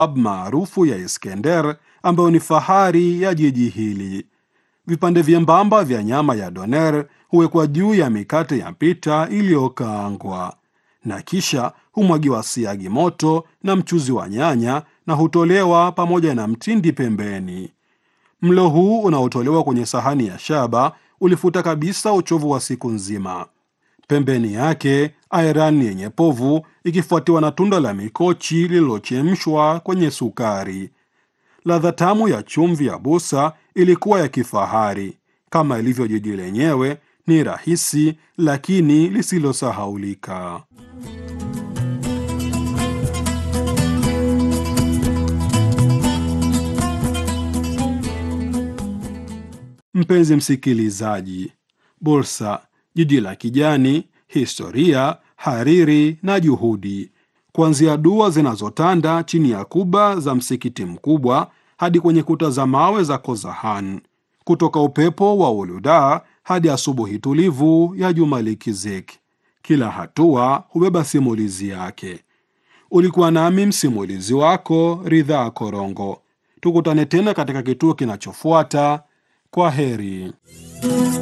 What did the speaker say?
maarufu ya Iskender ambayo ni fahari ya jiji hili. Vipande vyembamba vya nyama ya doner huwekwa juu ya mikate ya pita iliyokaangwa na kisha humwagiwa siagi moto na mchuzi wa nyanya na hutolewa pamoja na mtindi pembeni. Mlo huu unaotolewa kwenye sahani ya shaba ulifuta kabisa uchovu wa siku nzima. Pembeni yake ayran yenye povu ikifuatiwa na tunda la mikochi lililochemshwa kwenye sukari. Ladha tamu ya chumvi ya busa ilikuwa ya kifahari. Kama ilivyo jiji lenyewe, ni rahisi lakini lisilosahaulika. Mpenzi msikilizaji, Bursa, jiji la kijani, historia, hariri na juhudi, kuanzia dua zinazotanda chini ya kuba za msikiti mkubwa hadi kwenye kuta za mawe za Kozahan, kutoka upepo wa Uluda hadi asubuhi tulivu ya Jumalikizik. Kila hatua hubeba simulizi yake. Ulikuwa nami msimulizi wako Ridhaa Korongo. Tukutane tena katika kituo kinachofuata. Kwa heri.